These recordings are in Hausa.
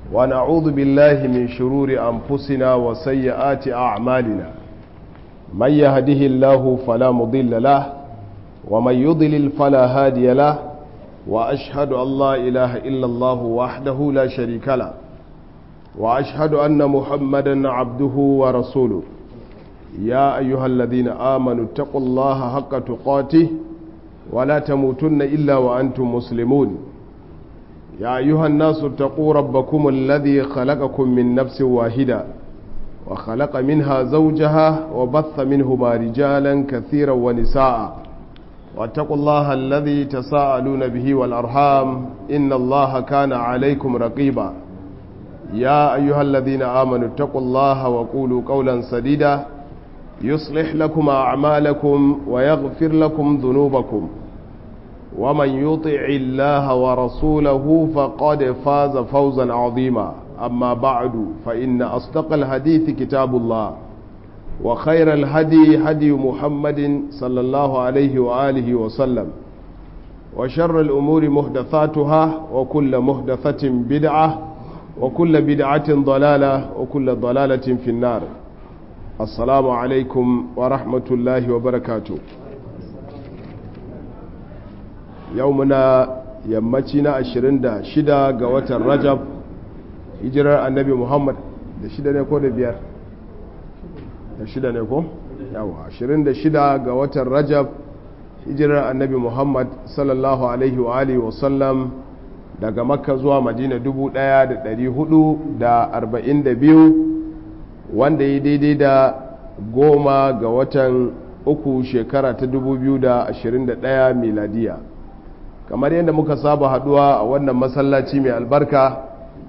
ونعوذ بالله من شرور أنفسنا وسيئات أعمالنا من يهده الله فلا مضل له ومن يضلل فلا هادي له وأشهد أن لا إله إلا الله وحده لا شريك له وأشهد أن محمدا عبده ورسوله يا أيها الذين آمنوا اتقوا الله حق تقاته ولا تموتن إلا وأنتم مسلمون يا أيها الناس اتقوا ربكم الذي خلقكم من نفس واحدة وخلق منها زوجها وبث منهما رجالا كثيرا ونساء واتقوا الله الذي تساءلون به والأرحام إن الله كان عليكم رقيبا يا أيها الذين آمنوا اتقوا الله وقولوا قولا سديدا يصلح لكم أعمالكم ويغفر لكم ذنوبكم ومن يطع الله ورسوله فقد فاز فوزا عظيما أما بعد فإن أصدق الحديث كتاب الله وخير الهدي هدي محمد صلى الله عليه وآله وسلم وشر الأمور محدثاتها وكل محدثة بدعة وكل بدعة ضلالة وكل ضلالة في النار السلام عليكم ورحمة الله وبركاته يومنا يمتنا عشرين دا شدا قوة الرجب hijirar annabi muhammad da shida ne ko da biyar da shida ne ko yawa ashirin da shida ga watan rajab hijirar annabi muhammad sallallahu alaihi wa alihi wasallam daga makka zuwa madina dubu daya da dari hudu da arba'in da biyu wanda ya daidai da goma ga watan uku shekara ta dubu biyu da ashirin da daya miladiya kamar yadda muka saba haduwa a wannan masallaci mai albarka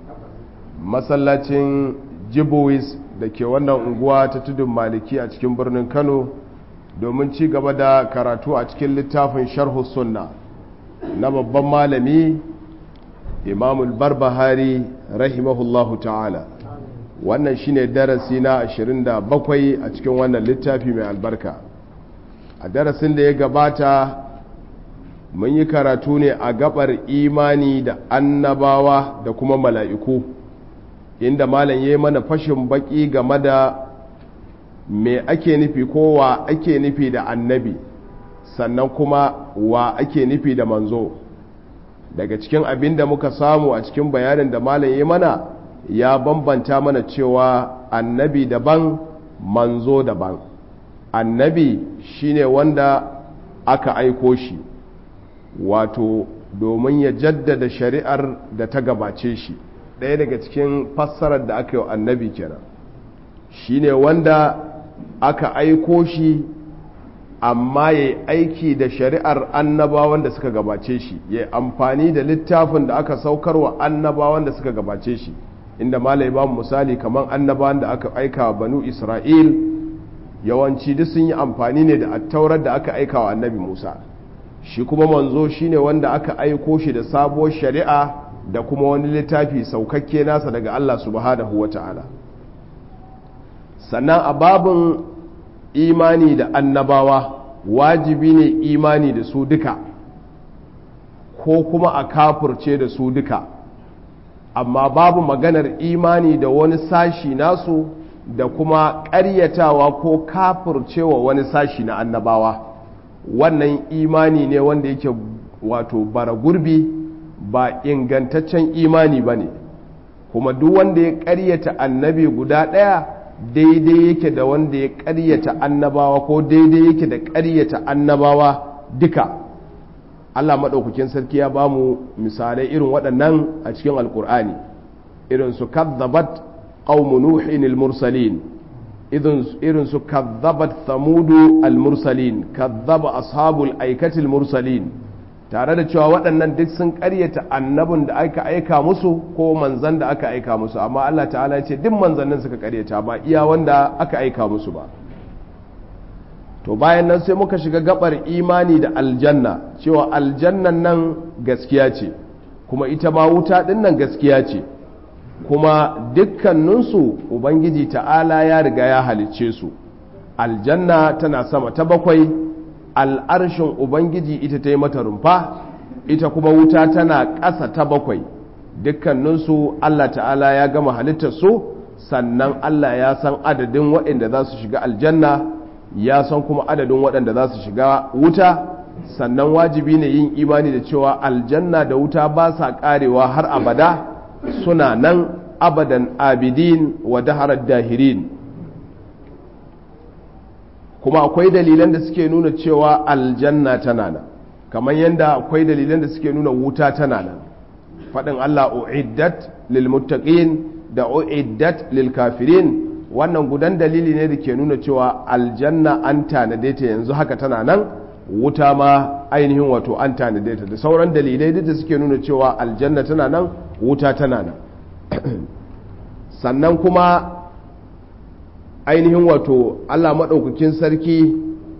masallacin jibowis da ke wannan unguwa ta tudun maliki a cikin birnin kano domin ci gaba da karatu a cikin littafin sharhu sunna na babban malami imamul barbahari rahimahullahu ta'ala wannan shine darasi na 27 a cikin wannan littafi mai albarka a darasin da ya gabata mun yi karatu ne a gabar imani da annabawa da kuma mala'iku inda malam ya yi mana fashin baki game da me ake nufi ko wa ake nufi da annabi sannan kuma wa ake nufi da manzo daga cikin abin da muka samu a cikin bayanin da malam ya mana ya bambanta mana cewa annabi daban manzo daban annabi shine wanda aka aiko shi wato domin ya jaddada shari'ar da ta gabace shi ɗaya daga cikin fassarar da aka yi wa annabi kenan shine wanda aka aiko shi amma ya yi aiki da shari'ar annabawan da suka gabace shi ya amfani da littafin da aka saukar wa annabawan da suka gabace shi inda malai ba misali kamar annabawan da aka aika wa banu isra'il yawanci duk sun yi amfani ne da attaurar da aka aika wa annabi musa shi kuma manzo shine wanda aka aiko shi da sabuwar shari'a da kuma wani littafi saukakke nasa daga Allah subhanahu wa ta'ala sannan a babin imani da annabawa wajibi ne imani da su duka ko kuma a kafurce da su duka amma babu maganar imani da wani sashi nasu da kuma ƙaryatawa ko kafurcewa wani sashi na annabawa wannan imani ne wanda yake wato bara gurbi ba ingantaccen imani ba ne kuma duk wanda ya ƙaryata annabi guda ɗaya daidai yake da wanda ya ƙaryata annabawa ko daidai yake da ƙaryata annabawa duka Allah maɗaukakin sarki ya ba mu misalai irin waɗannan a cikin alƙur'ani irin su kadzabat qaumu nuhin al-mursalin irin su kadzabat thamudu al-mursalin kadzaba ashabul aikatil mursalin tare da cewa waɗannan duk sun ƙaryata annabin da aka aika musu ko manzan da aka aika musu amma Allah ta'ala ce duk manzannin suka ƙaryata ba iya wanda aka aika musu ba to bayan nan sai muka shiga gabar imani da aljanna cewa aljannan nan gaskiya ce kuma ita ma wuta ɗin nan gaskiya ce kuma dukkaninsu ubangiji ta'ala ya riga ya halicce su aljanna tana sama ta bakwai al'arshin ubangiji ita ta yi mata rumfa ita kuma wuta tana ƙasa ta bakwai dukkaninsu Allah ta'ala ya gama halittar su sannan Allah ya san adadin waɗanda za su shiga aljanna ya san kuma adadin waɗanda za su shiga wuta sannan wajibi ne yin imani da cewa aljanna da wuta ba sa karewa har abada suna nan abadan abidin wa daharar dahirin kuma akwai dalilan da suke nuna cewa aljanna tana nan kamar yadda akwai dalilan da suke nuna wuta tana nan faɗin Allah uiddat lil muttaqin da uiddat lil kafirin wannan gudan dalili ne da ke nuna cewa aljanna an tanade ta yanzu haka tana nan wuta ma ainihin wato an tanade ta da sauran dalilai da suke nuna cewa aljanna tana nan wuta tana nan sannan kuma ainihin wato Allah maɗaukakin sarki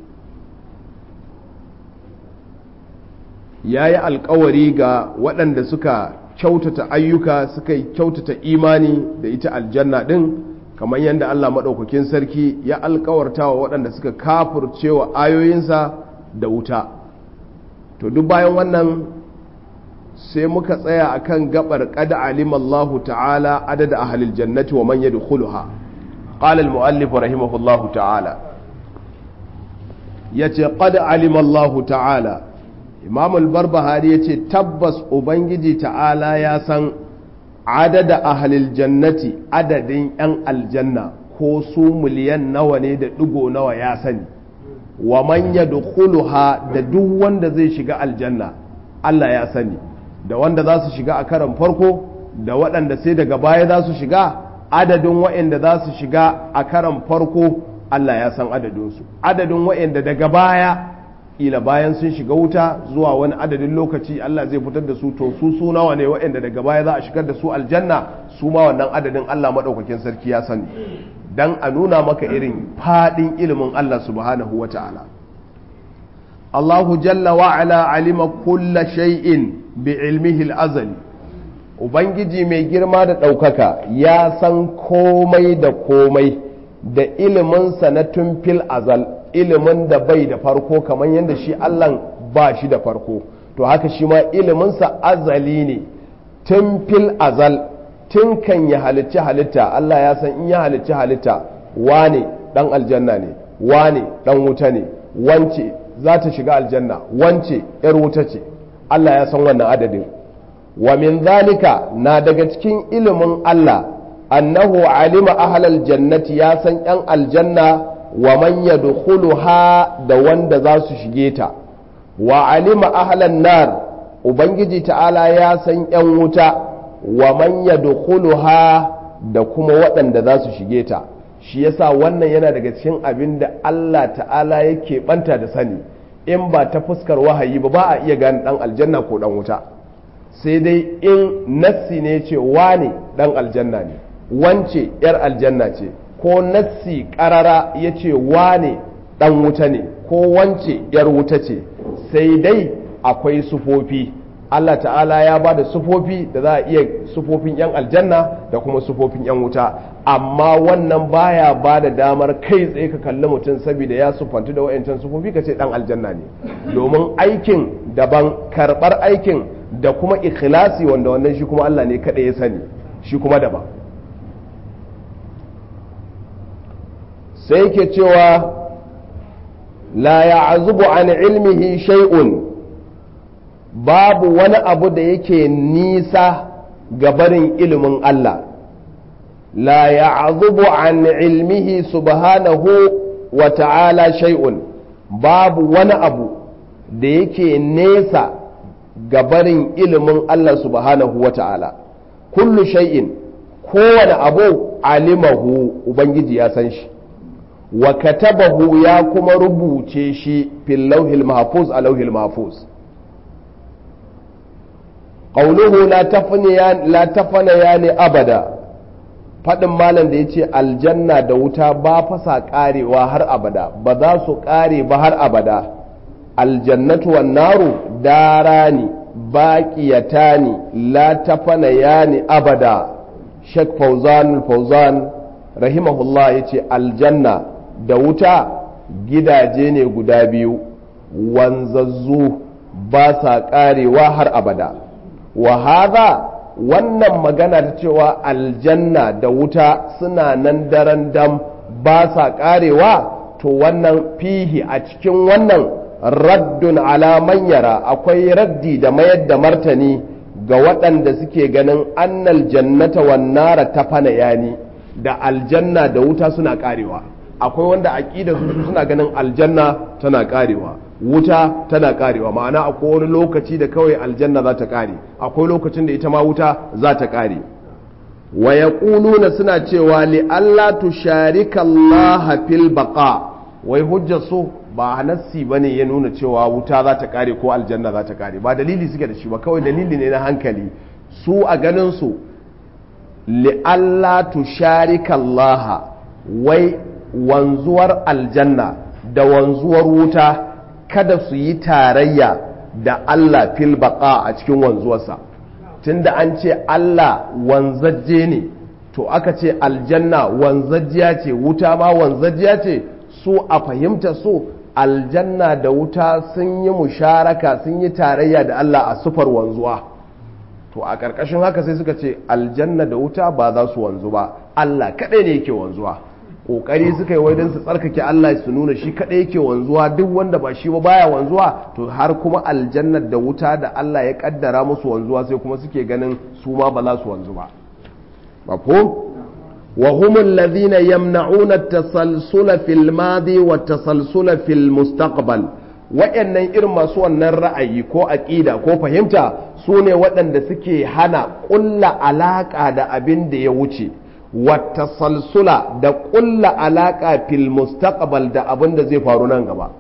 ya yi alkawari ga waɗanda suka kyautata ayyuka suka kyautata imani da ita aljanna ɗin kamar yadda Allah maɗaukakin sarki ya alkawarta wa waɗanda suka kafurcewa ayoyinsa da wuta to duk bayan wannan sai muka tsaya akan gabar qad alima Allahu ta'ala adada ahlil jannati wa man yadkhuluha qala al-muallif rahimahullahu ta'ala yace qad alima Allahu ta'ala Imam al-Barbahari yace tabbas ubangiji ta'ala ya san adada ahlil jannati adadin yan aljanna ko su miliyan nawa ne da digo nawa ya sani wa man yadkhuluha da duk wanda zai shiga aljanna Allah ya sani da wanda za su shiga a karan farko da waɗanda sai daga baya za su shiga adadin waɗanda za su shiga a karan farko Allah ya san adadinsu adadin waɗanda daga baya ila bayan sun shiga wuta zuwa wani adadin lokaci Allah zai fitar da su to su su nawa ne waɗanda daga baya za a shigar da su aljanna su ma wannan adadin Allah maɗaukakin sarki ya sani dan a nuna maka irin faɗin ilimin Allah subhanahu wa ta'ala Allahu jalla wa ala alima kulla shay'in bi ilmihi azali Ubangiji mai girma da ɗaukaka ya san komai da komai da iliminsa na tumfil azal ilimin da bai da farko kamar yadda shi Allah ba shi da farko to haka shi ma iliminsa azali ne tumfil azal tun kan ya halicci halitta Allah ya san in ya halicci halitta wane dan aljanna ne wane dan wuta ne wance za ta shiga aljanna wance yar wuta ce Allah ya san wannan adadin wa min zalika na daga cikin ilimin Allah annahu alima ahlal jannati ya san yan aljanna wa man yadkhuluha da wanda za su shige ta wa alima ahlan nar ubangiji ta'ala ya san yan wuta wa man yadkhuluha da kuma waɗanda za su shige ta shi yasa wannan yana daga cikin abin da Allah ta'ala yake banta da sani in ba ta fuskar wahayi ba ba a iya gane dan aljanna ko dan wuta sai dai in nassi ne ce wane dan aljanna ne wance yar aljanna ce ko nassi karara ya ce wane dan wuta ne ko wance yar wuta ce sai dai akwai sufofi Allah ta'ala ya ba da sufofi da za a iya sufofin 'yan aljanna da kuma sufofin 'yan wuta amma wannan baya ba da damar kai tsaye ka kalli mutum saboda ya sufantu da wa'yancan sufofi ka ce dan aljanna ne domin aikin daban karɓar aikin da kuma ikhlasi wanda wannan shi kuma Allah ne kaɗai ya sani shi kuma daban sai yake cewa la ya'zubu an ilmihi shay'un babu wani abu da yake nisa ga barin ilimin Allah la ya'zubu an ilmihi subhanahu wa ta'ala shay'un babu wani abu da yake nesa ga barin ilimin Allah subhanahu wa ta'ala kullu shay'in kowane abu alimahu ubangiji ya san shi wa katabahu ya kuma rubuce shi fil lauhil mahfuz a lauhil mahfuz qawluhu la tafniya la tafniyani abada fadin malam da yace aljanna da wuta ba fasa karewa har abada ba za su kare ba har abada aljannatu wan naru darani baqiyatani la tafniyani abada shek fauzan fauzan rahimahullah yace aljanna da wuta gidaje ne guda biyu wanzazzu ba sa karewa har abada wa hadha wannan magana ta cewa aljanna da wuta suna nan daren dam ba sa karewa to wannan fihi a cikin wannan raddun alaman yara akwai raddi da mayar da martani ga waɗanda suke ganin annal jannata wan nara ta fana yani da aljanna da wuta suna karewa akwai wanda aqida su suna ganin aljanna tana karewa wuta tana karewa ma'ana akwai wani lokaci da kawai aljanna za ta kare akwai lokacin da ita ma wuta za ta kare wa yaquluna suna cewa li alla tusharika Allah fil baqa wai hujjar su ba nassi bane ya nuna cewa wuta za ta kare ko aljanna za ta kare ba dalili suke da shi ba kawai dalili ne na hankali su a ganin su li alla tusharika Allah wai wanzuwar aljanna da wanzuwar wuta kada su yi tarayya da Allah fil baqa a cikin wanzuwarsa tunda an ce Allah wanzajje ne to aka ce aljanna wanzajjiya ce wuta ma wanzajjiya ce su a fahimta su aljanna da wuta sun yi musharaka sun yi tarayya da Allah a sufar wanzuwa to a ƙarƙashin haka sai suka ce aljanna da wuta ba za su wanzu ba Allah kaɗai ne yake wanzuwa kokari suka yi waidan su tsarkake Allah su nuna shi kaɗai yake wanzuwa duk wanda ba shi ba baya wanzuwa to har kuma aljannar da wuta da Allah ya kaddara musu wanzuwa sai kuma suke ganin su ma ba za su wanzu ba mafhum wa hum alladhina yamna'una at-tasalsula fil madi wa at-tasalsula fil mustaqbal waɗannan irin masu wannan ra'ayi ko aƙida ko fahimta su ne waɗanda suke hana ƙulla alaƙa da abin da ya wuce wata salsula da ƙulla alaƙa fil mustaqbal da abin da zai faru nan gaba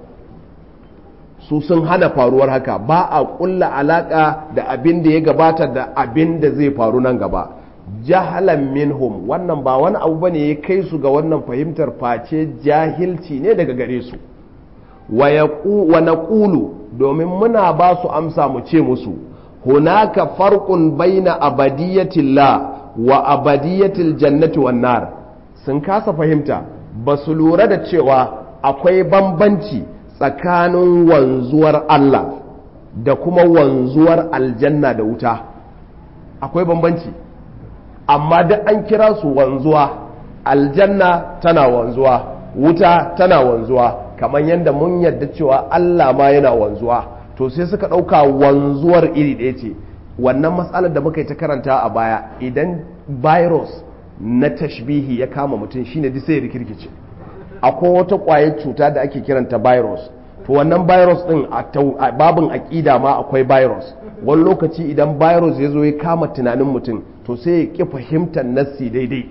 su sun hana faruwar haka ba a ƙulla alaƙa da abin da ya gabata da abin da zai faru nan gaba jahalan minhum wannan ba wani abu bane ya kai su ga wannan fahimtar face jahilci ne daga gare su wa naqulu domin muna ba su amsa mu ce musu hunaka farqun baina abadiyatillah wa abadiyatil jannati wan nar sun kasa fahimta ba su lura da cewa akwai bambanci tsakanin wanzuwar Allah da kuma wanzuwar aljanna da wuta akwai bambanci amma duk an kira su wanzuwa aljanna tana wanzuwa wuta tana wanzuwa kamar yadda mun yadda cewa Allah ma yana wanzuwa to sai suka ɗauka wanzuwar iri ɗaya ce wannan matsalar da muka yi ta karanta a baya idan virus na tashbihi ya kama mutum shine duk sai ya rikirkice akwai wata ƙwayar cuta da ake kiranta virus to wannan virus din a babin aƙida ma akwai virus wani lokaci idan virus ya zo ya kama tunanin mutum to sai ya ƙi fahimtar nassi daidai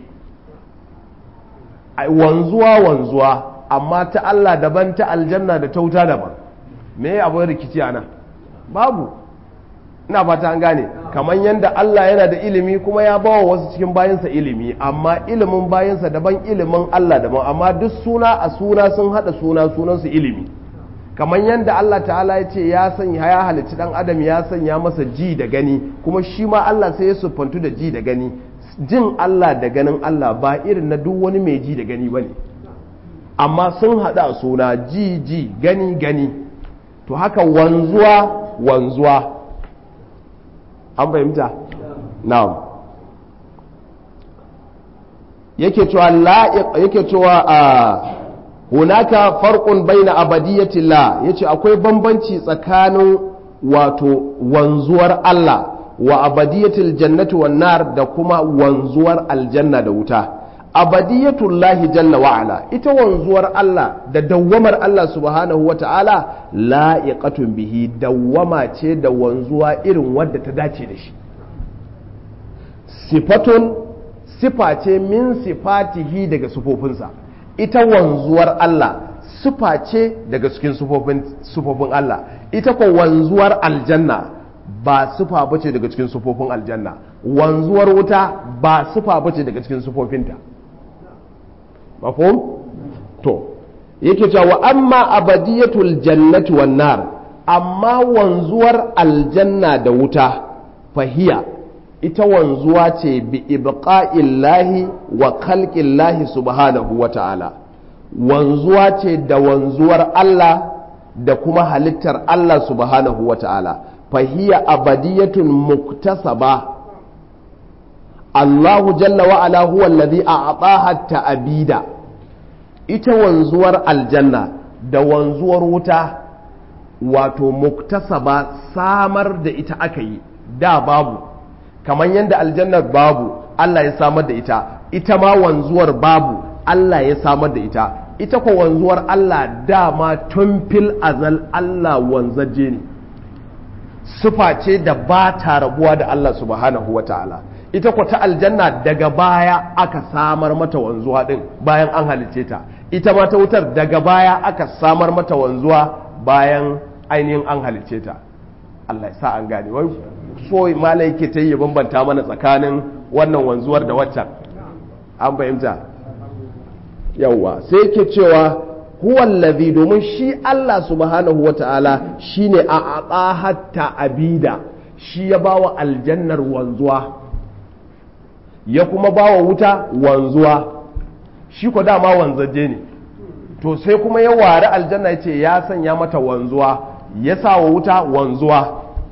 wanzuwa wanzuwa amma ta Allah daban ta aljanna da ta wuta daban me abin rikici a nan babu ina fata an gane kamar yadda Allah yana da ilimi kuma ya bawa wasu cikin bayansa ilimi amma ilimin bayansa daban ilimin Allah daban amma duk suna a suna sun hada suna sunansu ilimi kamar yadda Allah ta'ala ya ce ya sanya ya halicci dan adam ya sanya masa ji da gani kuma shi ma Allah sai ya siffantu da ji da gani jin Allah da ganin Allah ba irin na duk wani mai ji da gani bane amma sun hada a suna ji ji gani gani to haka wanzuwa wanzuwa an fahimta na'am yake cewa yake cewa a hunaka farqun baina abadiyati la yace akwai bambanci tsakanin wato wanzuwar Allah wa abadiyatil jannati wan nar da kuma wanzuwar aljanna da wuta abadiyatullahi jalla wa ala ita wanzuwar Allah da dawwamar Allah subhanahu wa ta'ala la'iqatun bihi dawwama ce da wanzuwa irin wadda ta dace da shi sifatun sifa ce min sifatihi daga sufofinsa ita wanzuwar Allah sifa ce daga cikin sufofin Allah ita ko wanzuwar aljanna ba sifa bace daga cikin sufofin aljanna wanzuwar wuta ba sifa bace daga cikin sufofinta mafhum to yake cewa wa amma abadiyatul jannati wan nar amma wanzuwar aljanna da wuta fahiya ita wanzuwa ce bi ibqa'illahi wa khalqillahi subhanahu wa ta'ala wanzuwa ce da wanzuwar Allah da kuma halittar Allah subhanahu wa ta'ala fahiya abadiyatun muktasaba Allahu jalla wa ala huwa alladhi a'taha ta'abida ita wanzuwar aljanna da wanzuwar wuta wato muktasaba samar da ita aka yi da babu kamar yadda aljannar babu Allah ya samar da ita ita ma wanzuwar babu Allah ya samar da ita ita ko wanzuwar Allah dama tun fil azal Allah wanzaje ne sufa ce da ba ta rabuwa da Allah subhanahu wa ta'ala ita ko ta aljanna daga baya aka samar mata wanzuwa din bayan an halice ta ita ma ta wutar daga baya aka samar mata wanzuwa bayan ainihin an halice ta Allah ya sa an gane wai so malai yake ta yi bambanta mana tsakanin wannan wanzuwar da waccan an fahimta yawwa sai yake cewa huwa allazi domin shi Allah subhanahu wata'ala shine a aqahatta abida shi ya bawa aljannar wanzuwa ya kuma bawa wuta wanzuwa shi ko dama wanzaje ne to sai kuma ya ware aljanna yace ya sanya mata wanzuwa ya sa wa wuta wanzuwa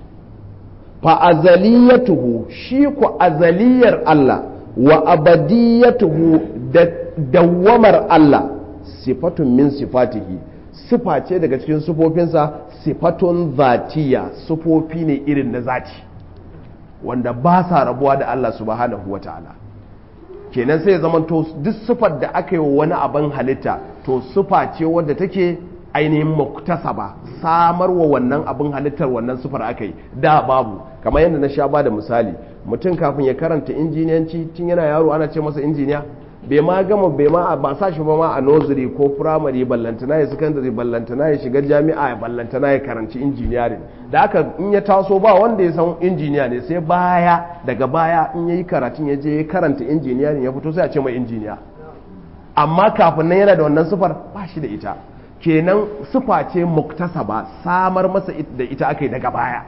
fa azaliyatuhu shi ku azaliyar Allah wa abadiyatuhu da dawwamar Allah sifatun min sifatihi sifa ce daga cikin sifofinsa sifatun zatiya sifofi ne irin na zati wanda ba sa rabuwa da Allah subhanahu wa ta'ala kenan sai ya zama to duk sifar da aka yi wa wani abin halitta to sifa ce wadda take ainihin muktasaba samar wa wannan abin halittar wannan sifar aka yi da babu kamar yadda na sha ba da misali mutum kafin ya karanta injiniyanci tun yana yaro ana ce masa injiniya bai ma gama bai ma ba sa shi ba ma a nursery ko primary ballantana ya secondary ballantana ya shiga jami'a ya ballantana ya karanci engineering da aka in ya taso ba wanda ya san injiniya ne sai baya daga baya in yayi karatun ya je ya karanta engineering ya fito sai a ce mai injiniya amma kafin nan yana da wannan sifar ba shi da ita kenan sifa ce muktasaba samar masa da ita aka yi daga baya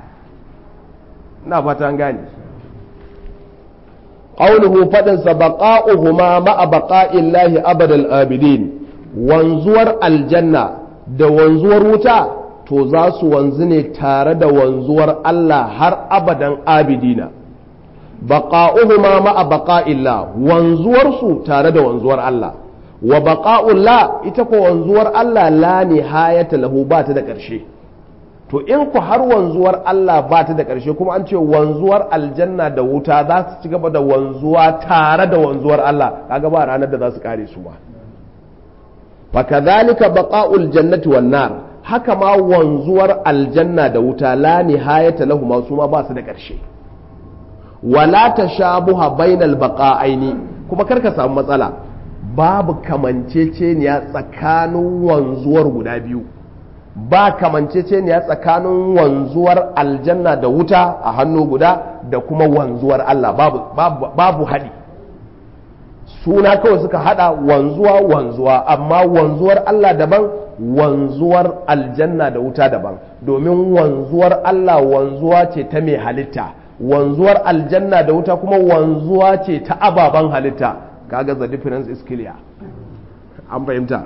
ina fata an gane qawluhu fadin sa baqa'uhuma ma'a baqa'illahi abadal abidin wanzuwar aljanna da wanzuwar wuta to za su wanzu ne tare da wanzuwar Allah har abadan abidina baqa'uhuma ma'a baqa'illah wanzuwar su tare da wanzuwar Allah wa baqa'ullah ita ko wanzuwar Allah la nihayata lahu ba ta da ƙarshe to in ku har wanzuwar Allah ba ta da ƙarshe kuma an ce wanzuwar aljanna da wuta za su ci gaba da wanzuwa tare da wanzuwar Allah kaga ba ranar da za su kare su ba fa kadhalika baqa'ul jannati wan nar haka ma wanzuwar aljanna da wuta la nihayata lahum su ma ba su da ƙarshe wala tashabuha bainal baqa'aini kuma karka samu matsala babu kamanceceniya tsakanin wanzuwar guda biyu ba kamanceceniya tsakanin wanzuwar aljanna da wuta a hannu guda da kuma wanzuwar Allah babu, babu, babu haɗi suna kawai suka haɗa wanzuwa wanzuwa amma wanzuwar Allah daban wanzuwar aljanna da wuta daban domin wanzuwar Allah wanzuwa ce ta mai halitta wanzuwar aljanna da wuta kuma wanzuwa ce ta ababen halitta kaga the difference is clear an fahimta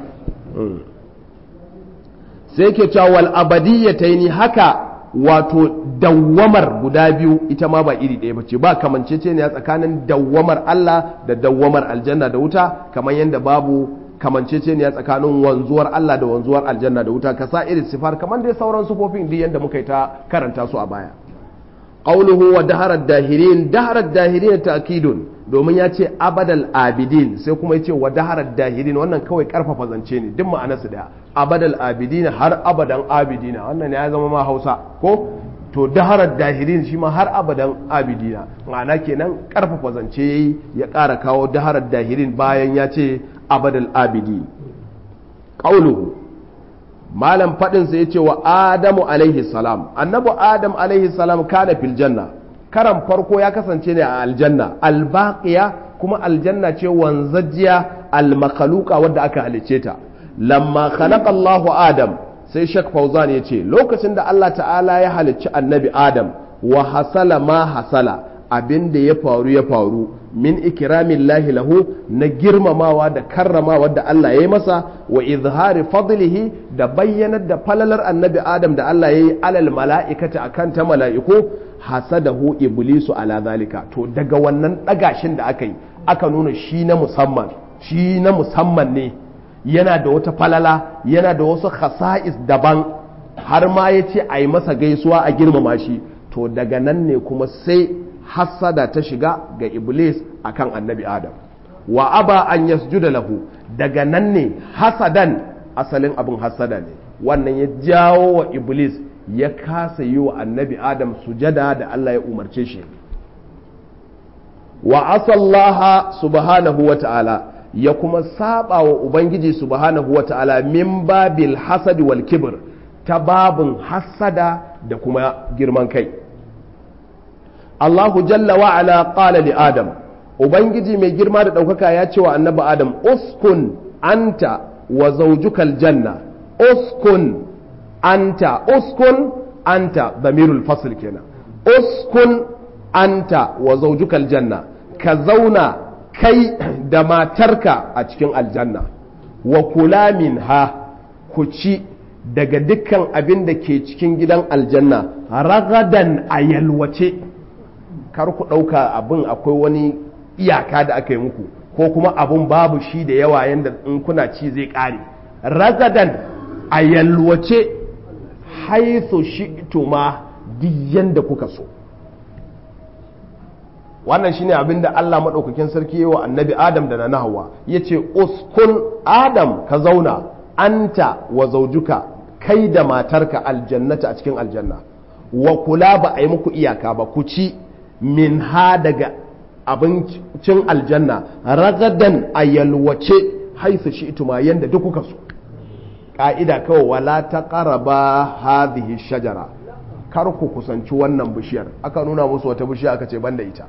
sai ke cewa wal abadiyataini haka wato dawwamar guda biyu ita ma ba iri ɗaya bace ba kamancece ne tsakanin dawwamar Allah da dawwamar aljanna da wuta kamar yadda babu kamancece ne tsakanin wanzuwar Allah da wanzuwar aljanna da wuta kasa irin sifar kamar dai sauran sufofin duk yadda muka yi ta karanta su a baya qawluhu wa daharar dahirin daharar dahirin ta'kidun domin ya ce abadal abidin sai kuma ya ce wa daharar dahirin wannan kawai karfafa zance ne duk ma'anarsu daya abadal abidina har abadan abidina wannan ya zama ma hausa ko to daharar dahirin shi ma har abadan abidina ma'ana kenan karfafa zance yayi ya ƙara kawo daharar dahirin bayan ya ce abadal abidin qauluhu malam fadin sa yace wa adamu alaihi salam annabi adam alaihi salam kana fil janna karan farko ya kasance ne a aljanna albaqiya kuma aljanna ce wanzajjiya almakhluqa wadda aka halice ta lamma khalaqa Allahu Adam sai Sheikh Fauzan ya ce lokacin da Allah ta'ala ya halicci annabi Adam wa hasala ma hasala abin da ya faru ya faru min ikramin lahi lahu na girmamawa da karramawa da Allah ya yi masa wa izhari fadlihi da bayyanar da falalar annabi adam da Allah ya yi alal mala'ikata akan ta mala'iku hasadahu iblisu ala zalika to daga wannan dagashin da aka yi aka nuna shi na musamman shi na musamman ne yana da wata falala yana da wasu khasa'is daban har ma ya ce a yi masa gaisuwa a girmama shi to daga nan ne kuma sai hassada ta shiga ga iblis akan annabi adam wa aba an yasjuda lahu daga nan ne hasadan asalin abin hassada ne wannan ya jawo wa iblis ya kasa yi wa annabi adam sujada da Allah ya umarce shi wa asallaha subhanahu wa ta'ala ya kuma saba wa ubangiji subhanahu wa ta'ala min babil hasadi wal kibr ta babin hassada da kuma girman kai Allahu jalla wa ala qala li Adam Ubangiji mai girma da ɗaukaka ya ce wa annabi Adam uskun anta wa zaujukal janna uskun anta uskun anta damirul fasl kenan uskun anta wa zaujukal janna ka zauna kai da matarka a cikin aljanna wa kula min ha ku ci daga dukkan abin da ke cikin gidan aljanna ragadan a yalwace kar ku ɗauka abin akwai wani iyaka da aka yi muku ko kuma abin babu shi da yawa yadda in kuna ci zai ƙare ragadan a yalwace haithu shi tuma duk yanda kuka so wannan shine abin da Allah maɗaukakin sarki yi wa annabi Adam da na Hawwa ya ce uskun Adam ka zauna anta wa zaujuka kai da matarka aljannata a cikin aljanna wa kula ba a yi muku iyaka ba ku ci min ha daga abincin aljanna ragadan a yalwace haisu shi ituma yanda duk kuka so ƙa'ida kawai wala ta ƙaraba hadhihi shajara kar ku kusanci wannan bishiyar aka nuna musu wata bishiya aka ce banda ita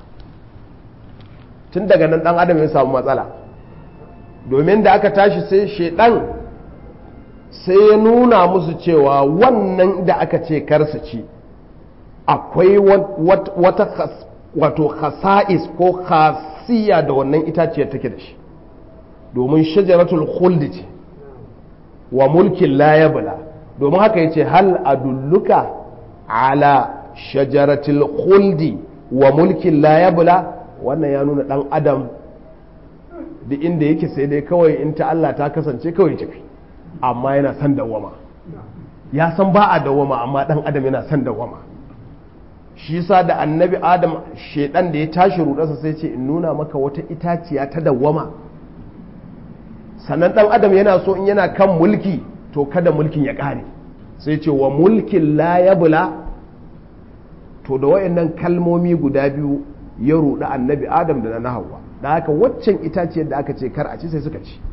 tun daga nan ɗan adam ya samu matsala domin da aka tashi sai shaidan sai ya nuna musu cewa wannan da aka ce karsa ci akwai wata wato khasa'is ko khasiya da wannan itaciyar take da shi domin shajaratul khuldi ce wa mulkin la yabla domin haka yace hal adulluka ala shajaratul khuldi wa mulkin la yabla wannan ya nuna dan adam da inda yake sai dai kawai in ta Allah ta kasance kawai tafi amma yana son dawama ya san ba a dawama amma dan adam yana son dawama shi sa da annabi adam shedan da ya tashi rudarsa sai ce in nuna maka wata itaciya ta dawwama sannan dan adam yana so in yana kan mulki to kada mulkin ya kare sai ce wa mulkin la yabla to da wayannan kalmomi guda biyu ya ruɗa annabi adam da na hawa da haka waccan itaciyar da aka ce kar a ci sai suka ci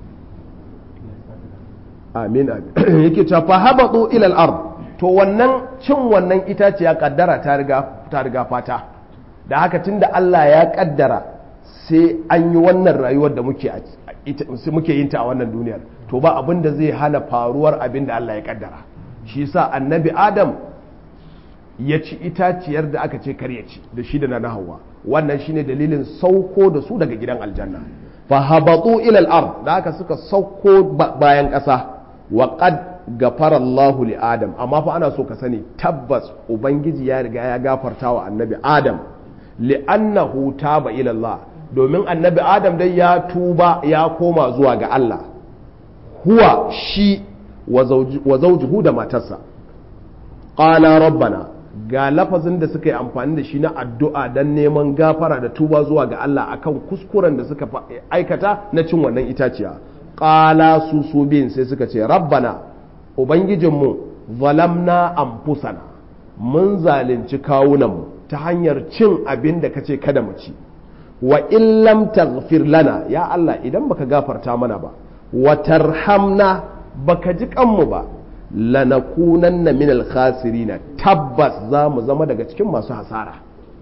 amin amin yake ta fa habatu ila al-ard to wannan cin wannan itaciya kaddara ta riga ta riga fata da haka tunda Allah ya kaddara sai an yi wannan rayuwar da muke muke yin ta a wannan duniyar to ba abin da zai hana faruwar abin da Allah ya kaddara shi yasa annabi Adam ya ci itaciyar da aka ce kar ya ci da shi da na Hawwa wannan shine dalilin sauko da su daga gidan aljanna fa habatu ila al-ard da haka suka sauko bayan ƙasa wa qad gafara Allahu li Adam amma fa ana so ka sani tabbas ubangiji ya riga ya gafarta wa annabi Adam li'annahu taba ila Allah domin annabi Adam dai ya tuba ya koma zuwa ga Allah huwa shi wa zawjuhu da matarsa qala rabbana ga lafazin da suka yi amfani da shi na addu'a dan neman gafara da tuba zuwa ga Allah akan kuskuren da suka aikata na cin wannan itaciya qala su su bin sai suka ce rabbana ubangijinmu zalamna anfusana mun zalunci kawunanmu ta hanyar cin abin da kace kada mu ci wa in lam taghfir lana ya Allah idan baka gafarta mana ba wa tarhamna baka ji kanmu ba lanakunanna min alkhasirina tabbas za mu zama daga cikin masu hasara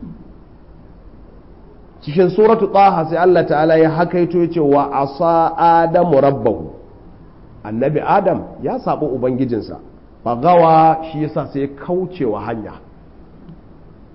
cikin suratu taha sai Allah ta'ala ya hakaito yace wa asa adamu rabbahu annabi adam ya sabo ubangijinsa fagawa shi yasa sai kaucewa hanya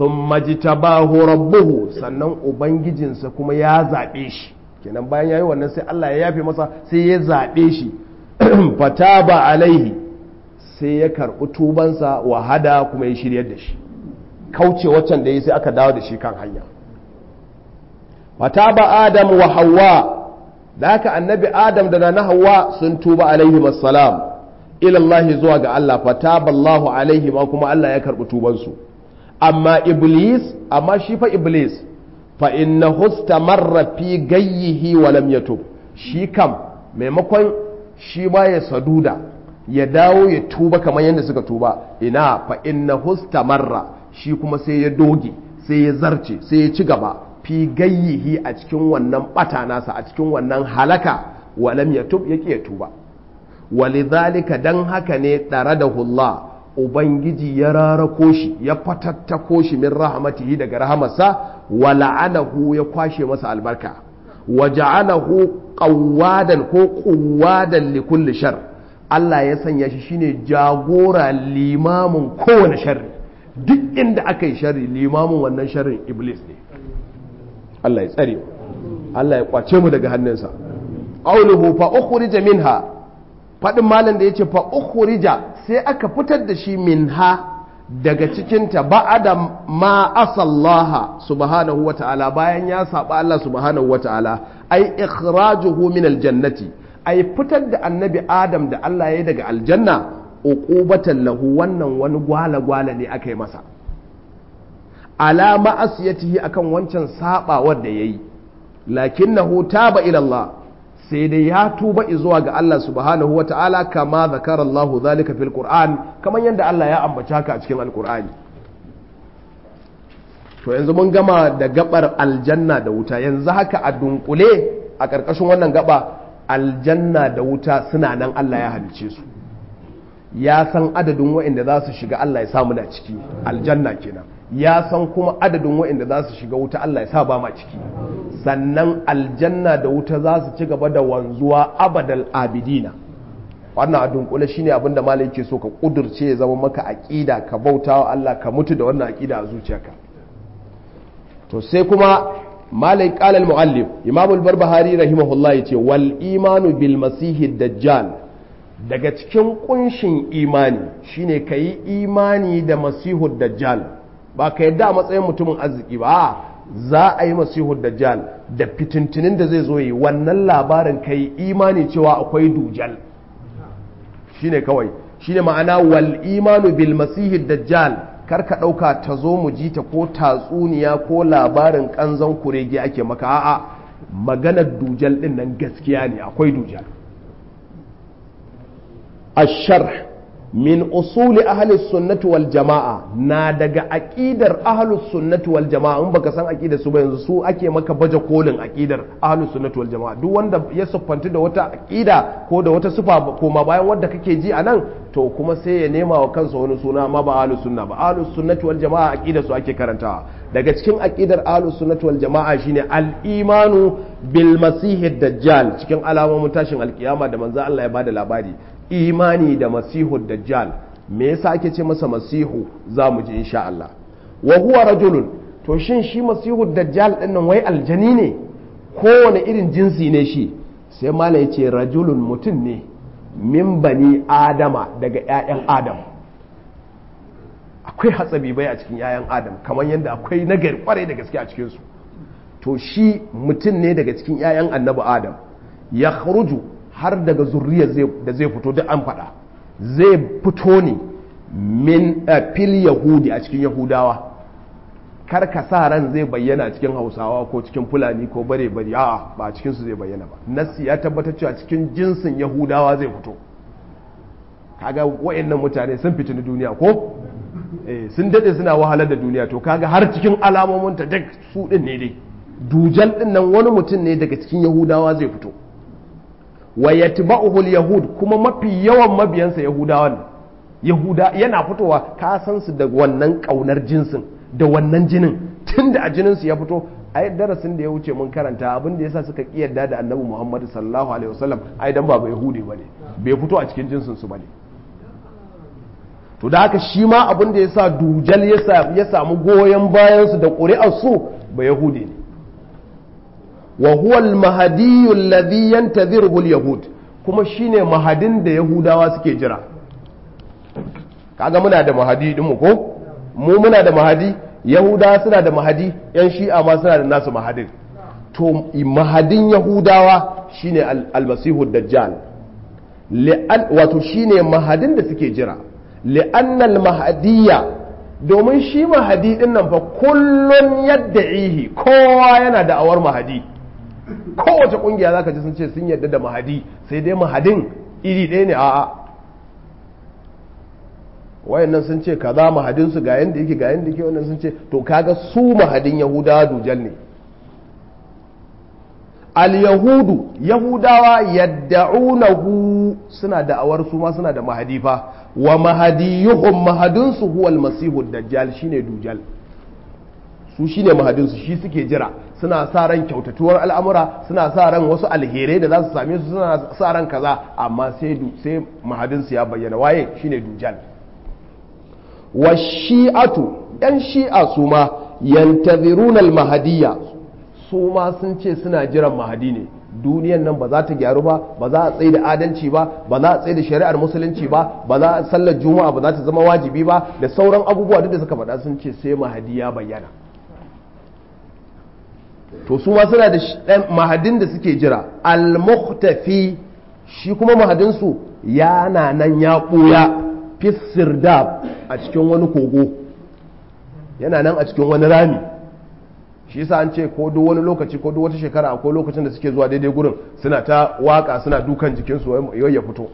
thumma jitabahu rabbuhu sannan ubangijinsa kuma ya zaɓe shi kenan bayan yayi wannan sai Allah ya yafe masa sai ya zaɓe shi fataba alaihi sai ya karɓi tubansa wa hada kuma ya shiryar da shi kauce waccan da ya sai aka dawo da shi kan hanya fataba adam wa hawa da haka annabi adam da na hawa sun tuba alaihi wassalam ilallahi zuwa ga Allah fataba Allahu alaihi ma kuma Allah ya karɓi tubansu amma iblis amma shi fa iblis fa innahu istamarra fi gayyihi wa lam yatub shi kam maimakon shi ba ya saduda ya dawo ya tuba kamar yadda suka tuba ina fa innahu istamarra shi kuma sai ya doge sai ya zarce sai ya ci gaba fi gayyihi a cikin wannan bata nasa a cikin wannan halaka wa lam yatub yake ya tuba walidhalika dan haka ne tare da hulla ubangiji ya rarako shi ya fatattako shi min rahmatihi daga rahamarsa wa la'anahu ya kwashe masa albarka wa ja'alahu qawwadan ko quwwadan li kulli shar Allah ya sanya shi shine jagora limamin kowane sharri duk inda aka yi sharri limamin wannan sharrin iblis ne Allah ya tsare Allah ya kwace mu daga hannunsa qawluhu fa ukhrija minha fadin malam da yace fa ukhrija sai aka fitar da shi minha daga cikinta ba'ada ma asallaha subhanahu wa ta'ala bayan ya saba Allah subhanahu wa ta'ala ai ikhrajuhu min aljannati ai fitar da annabi Adam da Allah ya daga aljanna uqubatan lahu wannan wani gwala gwala ne aka yi masa ala ma'asiyatihi akan wancan sabawar da yayi lakinnahu taba ila Allah sai dai ya tuba zuwa ga Allah subhanahu wa ta'ala kama zakara Allah zalika fil Qur'an kamar yadda Allah ya ambaci haka a cikin Alƙur'ani to yanzu mun gama da gabar aljanna da wuta yanzu haka a dunkule a ƙarƙashin wannan gaba aljanna da wuta suna nan Allah ya halice su ya san adadin waɗanda za su shiga Allah ya sa muna ciki aljanna kenan ya san kuma adadin waɗanda za su shiga wuta Allah ya sa ba ma ciki sannan aljanna da wuta za su ci gaba da wanzuwa abadal abidina wannan a dunkule shine abin da malai ke so ka kudurce ya zama maka aqida ka bauta wa Allah ka mutu da wannan aqida a zuciyarka to sai kuma malai qala al muallif imam al barbahari rahimahullah yace wal imanu bil masih dajjal daga cikin kunshin imani shine kayi imani da masihu dajjal ba ka yadda a matsayin mutumin arziki ba za a yi masihu dajjal da fitintinin da zai zo yi wannan labarin ka yi imani cewa akwai dujal shine kawai shine ma'ana wal imanu bil masihi dajjal kar ka ɗauka ta zo mu ji ta ko tatsuniya ko labarin kanzon kurege ake maka a'a maganar dujal din nan gaskiya ne akwai dujal الشرح min usuli ahli sunnati wal jama'a na daga aqidar ahli sunnati wal jama'a in baka san aqidar su ba yanzu su ake maka baje kolin aqidar ahli sunnati wal jama'a duk wanda ya siffanti da wata aqida ko da wata sifa koma bayan wanda kake ji anan to kuma sai ya nema wa kansa wani suna amma ba ahli sunna ba ahli sunnati wal jama'a aqidar su ake karantawa daga cikin aqidar ahli sunnati wal jama'a shine al imanu bil masih dajjal cikin alamomin tashin alkiyama da manzo Allah ya bada labari imani da masihu dajjal me yasa ake ce masa masihu za mu ji insha Allah wa huwa rajulun to shin shi masihu dajjal din nan wai aljani ne kowane irin jinsi ne shi sai mala ya ce rajulun mutum ne min bani adama daga 'ya'yan adam akwai hatsabi bai a cikin 'ya'yan adam kamar yadda akwai nagari kwarai da gaske a cikinsu to shi mutum ne daga cikin 'ya'yan annabi adam ya har daga zurriyar da zai fito duk an faɗa zai fito ne min fil yahudi a cikin yahudawa kar ka sa ran zai bayyana a cikin hausawa ko cikin fulani ko bare bare a'a ba a cikin su zai bayyana ba nassi ya tabbatar cewa cikin jinsin yahudawa zai fito kaga wayannan mutane sun fitini duniya ko eh sun dade suna wahalar da duniya to kaga har cikin alamomin ta duk su din ne dai dujal din nan wani mutum ne daga cikin yahudawa zai fito wa yatba'uhu al-yahud kuma mafi yawan mabiyansa yahudawan yahuda yana fitowa ka san su da wannan kaunar jinsin da wannan jinin tunda a jinin su ya fito ai darasin da ya wuce mun karanta abin da yasa suka kiyarda da annabi Muhammad sallallahu alaihi wasallam ai dan ba yahudi bane bai fito a cikin jinsin su bane to da haka shi ma abin da ya sa dujal ya samu goyon bayansu da ƙuri'arsu ba yahudi ne wa huwa al-mahdi alladhi yantadhiruhu al-yahud kuma shine mahadin da yahudawa suke jira kaga muna da mahadi din mu ko mu muna da mahadi yahudawa suna da mahadi yan shi'a ma suna da nasu mahadin to mahadin yahudawa shine al-masihu dajjal wato shine mahadin da suke jira li'annal mahadiyya domin shi mahadi din nan fa kullun yadda'ihi kowa yana da awar mahadi kowace kungiya zaka ji sun ce sun yadda da mahadi sai dai mahadin iri ɗaya ne a'a wayannan sun ce kaza mahadin su ga yanda yake ga yanda yake wannan sun ce to kaga su mahadin yahudawa dujal ne al-yahudu yahudawa yadda'unahu suna da'awar su ma suna da mahadi fa wa mahadiyuhum mahadinsu huwa al-masihu dajjal shine dujal su shine mahadinsu shi suke jira suna sa ran kyautatuwar al'amura suna sa ran wasu alherai da za su same su suna sa ran kaza amma sai sai mahadinsu ya bayyana waye shine dujal wa shi'atu yan shi'a su ma yantaziruna al-mahadiyya su ma sun ce suna jiran mahadi ne duniyan nan ba za ta gyaru ba ba za a tsaye da adalci ba ba za a tsaye da shari'ar musulunci ba ba za a sallar juma'a ba za ta zama wajibi ba da sauran abubuwa duk da suka faɗa sun ce sai mahadi ya bayyana to su ma suna da mahadin da suke jira al-mukhtafi shi kuma mahadinsu yana nan ya ɓuya fisirdab a cikin wani kogo yana nan a cikin wani rami shi yasa an ce ko duk wani lokaci ko duk wata shekara akwai lokacin da suke zuwa daidai gurin suna ta waka suna dukan jikinsu yau ya fito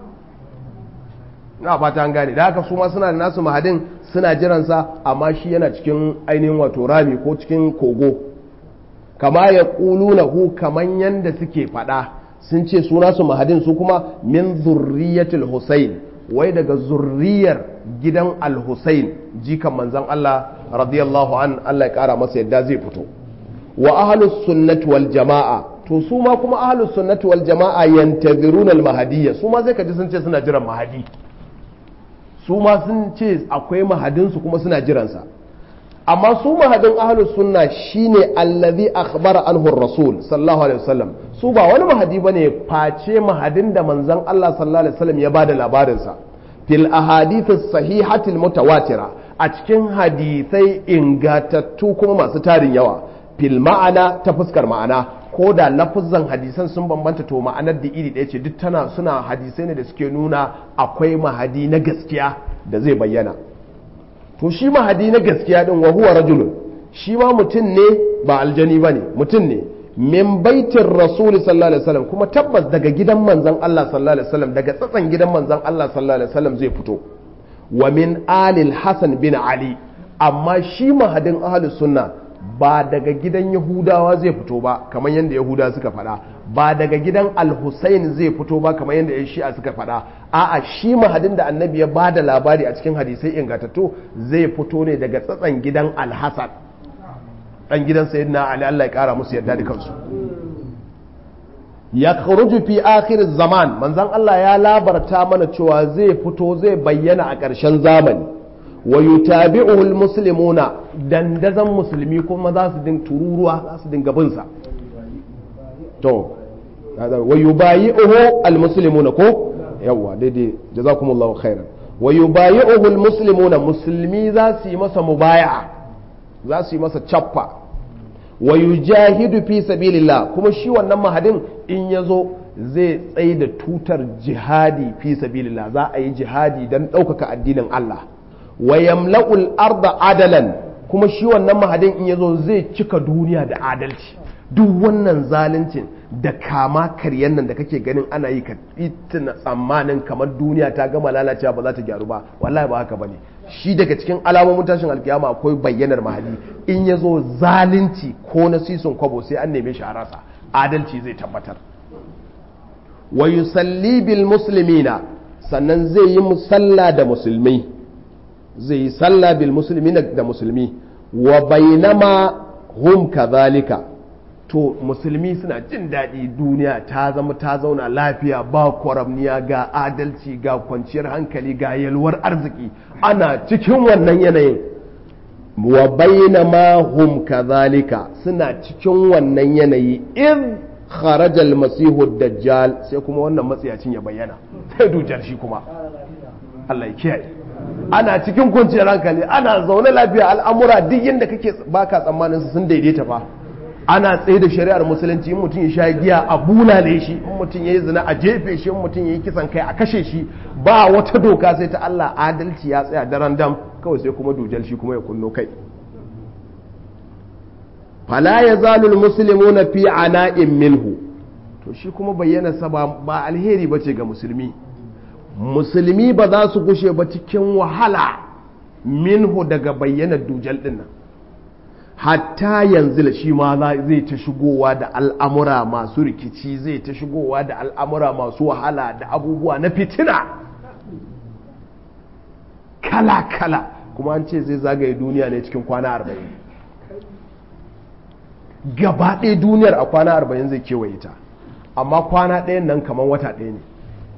na fata an gane da haka su ma suna da nasu mahadin suna jiransa amma shi yana cikin ainihin wato rami ko cikin kogo kama ya na hu kaman yanda suke fada sun ce su nasu mahadin su kuma min zurriyatul husain wai daga zurriyar gidan al-husain jikan manzon Allah radiyallahu an Allah ya kara masa yadda zai fito wa ahlus sunnati wal jama'a to su ma kuma ahlus sunnati wal jama'a yantaziruna al mahadiyya su ma sai kaji sun ce suna jiran mahadi su ma sun ce akwai mahadin su kuma suna jiran sa amma su mahadin ahlus sunna shine allazi akhbara anhu rasul sallallahu alaihi wasallam su ba wani mahadi bane face mahadin da manzon Allah sallallahu alaihi wasallam ya bada labarin sa fil ahadith as-sahihati al-mutawatira a cikin hadisai ingatattu kuma masu tarin yawa fil ma'ana ta fuskar ma'ana ko da lafuzan hadisan sun bambanta to ma'anar da iri ɗaya ce duk tana suna hadisai ne da suke nuna akwai mahadi na gaskiya da zai bayyana to shi mahadi na gaskiya din wa huwa rajulun shi ma mutum ne ba aljani ba ne mutum ne min baitin rasul sallallahu alaihi wasallam kuma tabbas daga gidan manzon Allah sallallahu alaihi wasallam daga tsatsan gidan manzon Allah sallallahu alaihi wasallam zai fito wa min alil hasan bin ali amma shi mahadin ahlus sunna ba daga gidan yahudawa zai fito ba kamar yadda yahuda suka faɗa ba daga gidan al-husain zai fito ba kamar yadda yan shi'a suka faɗa a'a shi mahadin da annabi ya ba da labari a cikin hadisai ingantattu zai fito ne daga tsatsan gidan al-hasan dan gidan sayyidina ali Allah ya kara musu yadda da kansu ya kharuju fi akhir zaman manzon Allah ya labarta mana cewa zai fito zai bayyana a ƙarshen zamani wa yutabi'uhu almuslimuna dandazan musulmi kuma za su din tururuwa za su dinga bin sa to wa yubayi'uhu almuslimuna ko yawa daidai jazakumullahu khairan wa yubayi'uhu almuslimuna musulmi za su yi masa mubaya'a za su yi masa chaffa wa yujahidu fi sabilillah kuma shi wannan mahadin in yazo zai tsaye da tutar jihadi fi sabilillah za a yi jihadi don ɗaukaka addinin Allah wa yamla'ul arda adalan kuma shi wannan mahadin in yazo zai cika duniya da adalci duk wannan zaluncin da kama karyan nan da kake ganin ana yi ka tuna tsammanin kamar duniya ta gama lalacewa ba za ta gyaru ba wallahi ba haka bane shi daga cikin alamomin tashin alkiyama akwai bayyanar mahadi in ya zo zalunci ko na sisun kwabo sai an neme shi a rasa adalci zai tabbatar wa yusalli bil muslimina sannan zai yi musalla da musulmi zai yi salla bil muslimina da musulmi wa bainama hum kadhalika to musulmi suna jin daɗi duniya ta zama ta zauna lafiya ba kwaramniya ga adalci ga kwanciyar hankali ga yalwar arziki ana cikin wannan yanayin wa bayyana ma hum kazalika suna cikin wannan yanayi in kharaja almasihu dajjal sai kuma wannan matsiyacin ya bayyana sai dujal shi kuma Allah ya kiyaye ana cikin kwanciyar hankali ana zaune lafiya al'amura duk yadda kake baka tsammanin su sun daidaita fa ana tsaye da shari'ar musulunci in mutum ya sha giya a bulale shi in mutum ya yi zina a jefe shi in mutum ya yi kisan kai a kashe shi ba wata doka sai ta Allah adalci ya tsaya daren dam kawai sai kuma dujal shi kuma ya kunno kai fala ya zalul muslimuna fi ana'in minhu to shi kuma bayyana sa ba alheri bace ga musulmi musulmi ba za su gushe ba cikin wahala minhu daga bayyanar dujal din nan hatta yanzu shi ma zai ta shigowa da al'amura masu rikici zai ta shigowa da al'amura masu wahala da abubuwa na fitina kala-kala kuma an ce zai zagaye duniya ne cikin kwana arba'in gaba ɗaya duniyar a kwana arba'in zai kewaye ta amma kwana ɗayan nan kamar wata ɗaya ne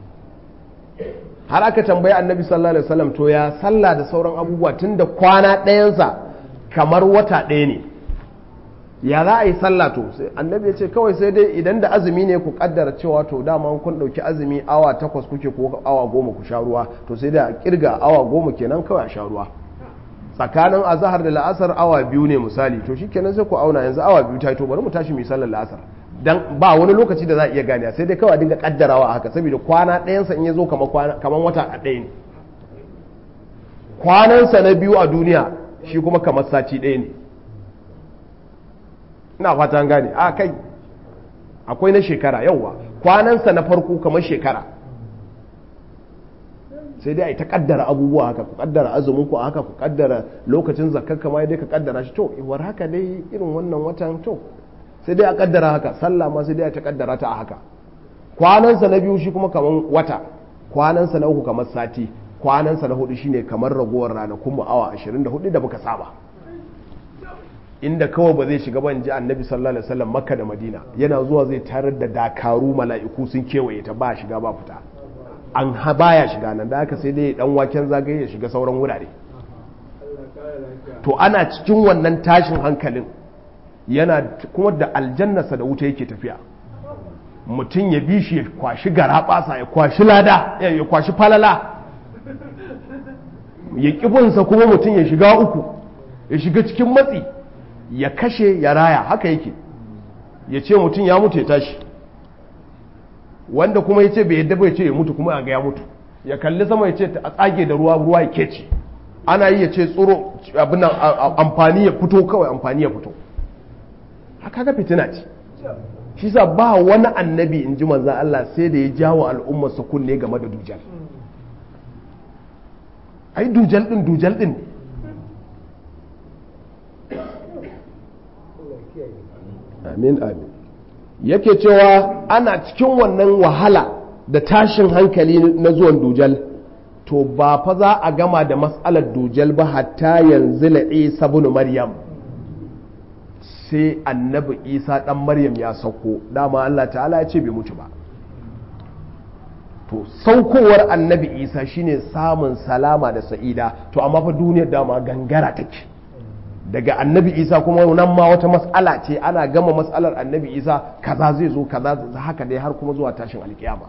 har aka tambayi annabi sallallahu alaihi wasallam to ya sallah da sauran abubuwa tun da kwana ɗayansa kamar wata ɗaya ne ya za a yi sallah to sai annabi ya ce kawai sai dai idan da azumi ne ku kaddara cewa to dama kun ɗauki azumi awa takwas kuke ko awa goma ku sha ruwa to sai dai a kirga awa goma kenan kawai a sha ruwa tsakanin azahar da la'asar awa biyu ne misali to shikenan sai ku auna yanzu awa biyu ta to bari mu tashi mu yi sallar la'asar dan ba wani lokaci da za a iya gane sai dai kawai a dinga kaddarawa haka saboda kwana ɗayansa in ya zo kamar wata a ɗaya ne kwanansa na biyu a duniya shi kuma kamar sati ɗaya ne ina fata gane a kai akwai na shekara yauwa kwanansa na farko kamar shekara sai dai a yi ta kaddara abubuwa haka ku kaddara azumin ku haka ku kaddara lokacin zakar kama dai ka kaddara shi to war haka dai irin wannan watan to sai dai a kaddara haka sallah ma sai dai a ta kaddara ta a haka kwanansa na biyu shi kuma kamar wata kwanansa na uku kamar sati kwanansa na hudu shine kamar ragowar ranakun mu awa 24 da muka saba inda kawai ba zai shiga ban ji annabi sallallahu alaihi wasallam makka da madina yana zuwa zai tarar da dakaru mala'iku sun kewaye ta ba shiga ba fita an ha baya shiga nan da haka sai dai dan waken zagaye ya shiga sauran wurare to ana cikin wannan tashin hankalin yana kuma da aljannasa da wuta yake tafiya mutum ya bi shi ya kwashi gara ya kwashi lada ya kwashi falala ya kibinsa kuma mutum ya shiga uku ya shiga cikin matsi ya kashe ya raya haka yake ya ce mutum ya mutu ya tashi wanda kuma ya ce bai yadda bai ce ya mutu kuma a ga ya mutu ya kalli sama ya ce a tsage da ruwa ruwa ya kece ana yi ya ce tsoro abin amfani ya fito kawai amfani ya fito haka ga fitina ce shi sa ba wani annabi in ji manzan Allah sai da ya jawo al'ummarsa kunne game da dujal ai dujal din dujal din amin amin yake cewa ana cikin wannan wahala da tashin hankali na zuwan dujal to ba fa za a gama da matsalar dujal ba hatta yanzu la isa bin maryam sai annabi isa dan maryam ya sauko dama Allah ta'ala ya ce bai mutu ba to saukowar annabi isa shine samun salama da sa'ida to amma fa duniyar dama gangara take daga annabi isa kuma nan ma wata matsala ce ana gama matsalar annabi isa kaza zai zo kaza haka dai har kuma zuwa tashin alkiyama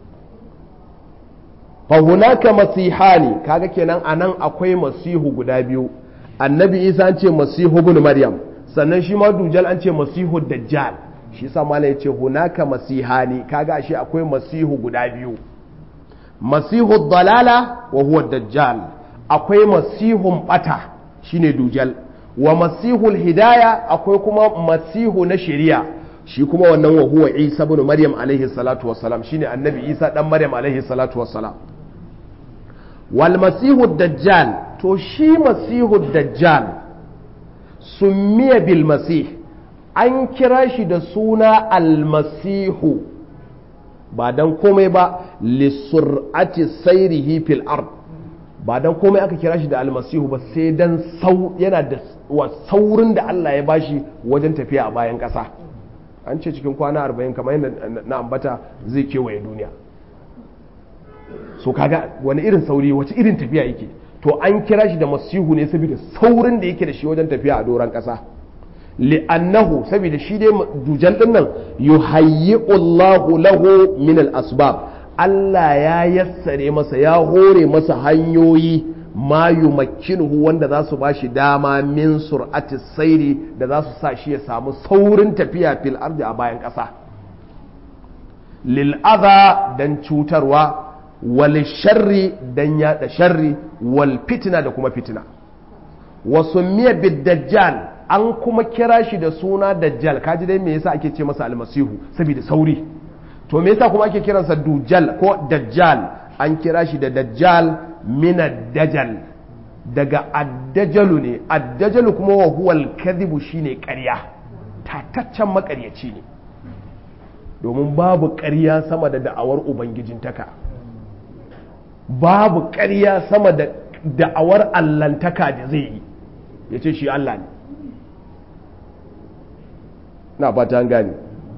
fa hunaka masihani kaga kenan anan akwai masihu guda biyu annabi isa an ce masihu ibn maryam sannan shi ma dujal an ce masihu dajjal shi yasa malai yace hunaka masihani kaga ashe akwai masihu guda biyu masihu dalala wa huwa dajjal akwai masihun bata shine dujal wa masihul hidaya akwai kuma masihu na shari'a shi kuma wannan wa huwa isa ibn maryam alaihi salatu wassalam shine annabi isa dan maryam alaihi salatu wassalam wal masihu dajjal to shi masihu dajjal summiya bil masih an kira shi da suna almasihu ba dan komai ba lisur'ati sairihi fil ard ba dan komai aka kira shi da almasihu ba sai dan sau yana da wa saurin da Allah ya bashi wajen tafiya a bayan ƙasa an ce cikin kwana arba'in kamar yadda na ambata zai kewaye duniya so kaga wani irin sauri wace irin tafiya yake to an kira shi da masihu ne saboda saurin da yake da shi wajen tafiya a doron ƙasa li'annahu saboda shi dai dujal din nan yuhayyi'u Allahu lahu min al-asbab Allah ya yassare masa ya hore masa hanyoyi ma yumakkinuhu wanda za su bashi dama min sur'ati sairi da za su sa shi ya samu saurin tafiya fil ardi a bayan ƙasa lil adha dan cutarwa wal sharri dan yada sharri wal fitna da kuma fitina wa summiya bid dajjal an kuma kira shi da suna dajjal kaji dai me yasa ake ce masa almasihu saboda sauri to me yasa kuma ake kiransa dujal ko dajjal an kira shi da dajjal mina dajjal daga addajalu ne addajalu kuma wa huwal kadhibu shine ƙarya tataccen makaryaci ne domin babu ƙarya sama da da'awar ubangijintaka babu ƙarya sama da da'awar allantaka da zai yi ya ce shi Allah ne na fata gani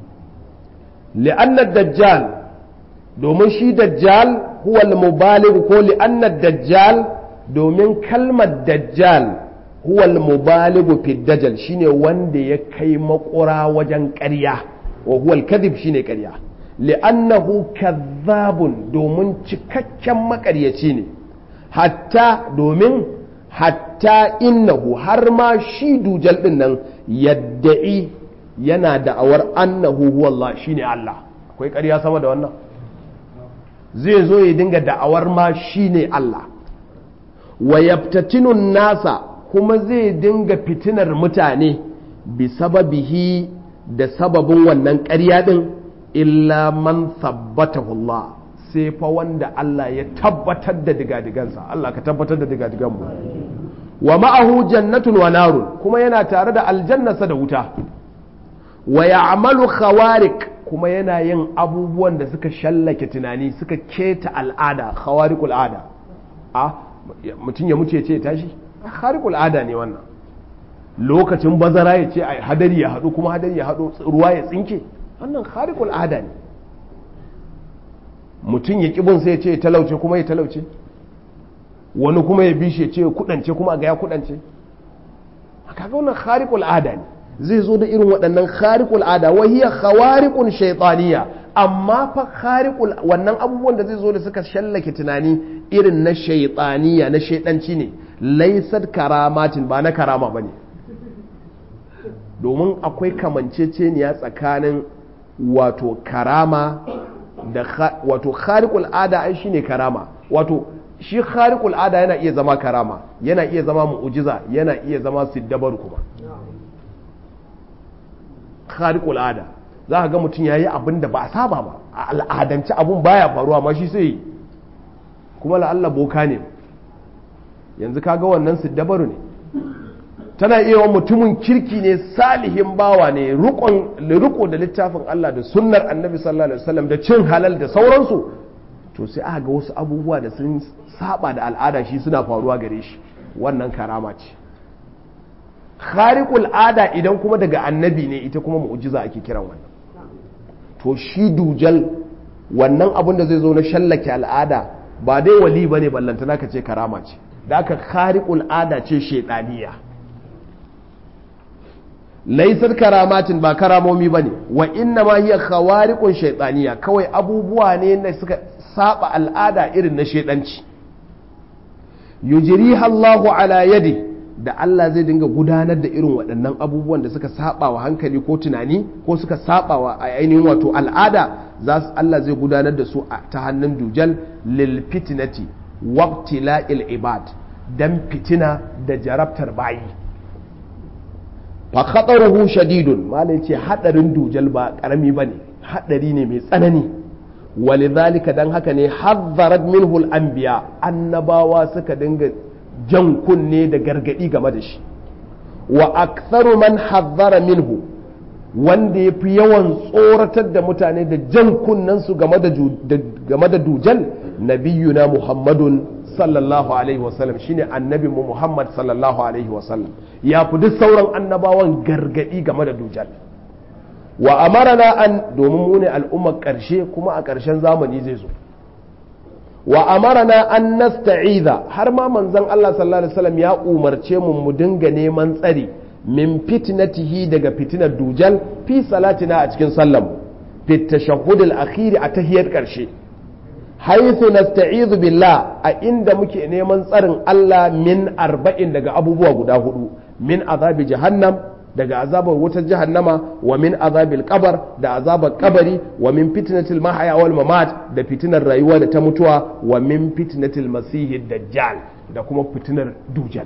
li'annar dajjal domin shi dajjal huwa al-mubalig ko li'annar dajjal domin kalmar dajjal huwa al-mubalig fi dajjal shine wanda ya kai makura wajen ƙarya wa huwa al-kadhib shine ƙarya li'annahu kadhabun domin cikakken makaryaci ne hatta domin hatta innahu har ma shi dujal din nan yadda'i yana da'awar annahu huwa Allah shine Allah akwai ƙarya sama da wannan zai zo ya dinga da'awar ma shine Allah wa yaftatinun nasa kuma zai dinga fitinar mutane bi sababihi da sababin wannan ƙarya din illa man sabbatahu Allah sai fa wanda Allah ya tabbatar da digadigansa Allah ka tabbatar da digadigan mu wa ma'ahu jannatun wa narun kuma yana tare da aljannasa da wuta wa ya'malu khawarik kuma yana yin abubuwan da suka shallake tunani suka keta al'ada khawarikul ada a mutum ya muce ce tashi khawarikul ada ne wannan lokacin bazara ya ce ai hadari ya hadu kuma hadari ya hadu ruwa ya tsinke wannan khawarikul ada ne mutum ya kibin sai ya ce talauce kuma ya talauce wani kuma ya bishe ce kudance kuma ga ya kudance kaga wannan khawarikul ada ne zai zo da irin waɗannan khariqul ada wa hiya khawariqun shaytaniya amma fa khariqul wannan abubuwan da zai zo da suka shallake tunani irin na shaytaniya na shaydanci ne laysat karamatin ba na karama bane domin akwai kamanceceniya tsakanin wato karama da wato khariqul ada ai shine karama wato shi khariqul ada yana iya zama karama yana iya zama mu'jiza yana iya zama siddabar kuma khariqul ada za ka ga mutum yayi abin da ba a saba ba a al'adance abun baya faruwa ma shi sai kuma la'alla boka ne yanzu kaga wannan siddabaru ne tana iya wa mutumin kirki ne salihin bawa ne riko da littafin Allah da sunnar annabi sallallahu alaihi wasallam da cin halal da sauransu to sai aka ga wasu abubuwa da sun saba da al'ada shi suna faruwa gare shi wannan karama ce khariqul ada idan kuma daga annabi ne ita kuma mu'jiza ake kiran wannan to shi dujal wannan abun da zai zo na shallake al'ada ba dai wali bane ballantana ka ce karama ce da aka khariqul ada ce shedaniya laisar karamatin ba karamomi bane wa inna ma hiya khawariqun shaytaniya kawai abubuwa ne da suka saba al'ada irin na shedanci yujriha Allahu ala yadi da Allah zai dinga gudanar da irin waɗannan abubuwan da suka saba wa hankali ko tunani ko suka saba wa ainihin wato al'ada za su Allah zai gudanar da su ta hannun dujal lil fitnati waqtila'il ibad dan fitina da jarabtar bayi fa khataruhu shadidun malai ce hadarin dujal ba karami bane hadari ne mai tsanani walidhalika dan haka ne hadharat minhu al-anbiya annabawa suka dinga jan kunne da gargadi game da shi wa aktharu man hazzara minhu wanda ya fi yawan tsoratar da mutane da jan kunnensu game da dujal nabiyuna muhammadun sallallahu alaihi wasallam shine annabin mu muhammad sallallahu alaihi wasallam ya fi duk sauran annabawan gargadi game da dujal wa amarana an domin mu ne al'ummar ƙarshe kuma a ƙarshen zamani zai zo wa amarana an nasta'iza har ma manzon Allah sallallahu alaihi wasallam ya umarce mu mu dinga neman tsari min fitnatihi daga fitinar dujal fi salatina a cikin sallam fi tashahhud al-akhir a tahiyar ƙarshe haythu nasta'izu billah a inda muke neman tsarin Allah min arba'in daga abubuwa guda hudu min azabi jahannam daga azabar wutar jahannama wa min azabil kabar da azabar kabari wa min fitnatil mahaya wal mamat da fitinar rayuwa da ta mutuwa wa min fitnatil masihi dajjal da kuma fitinar dujal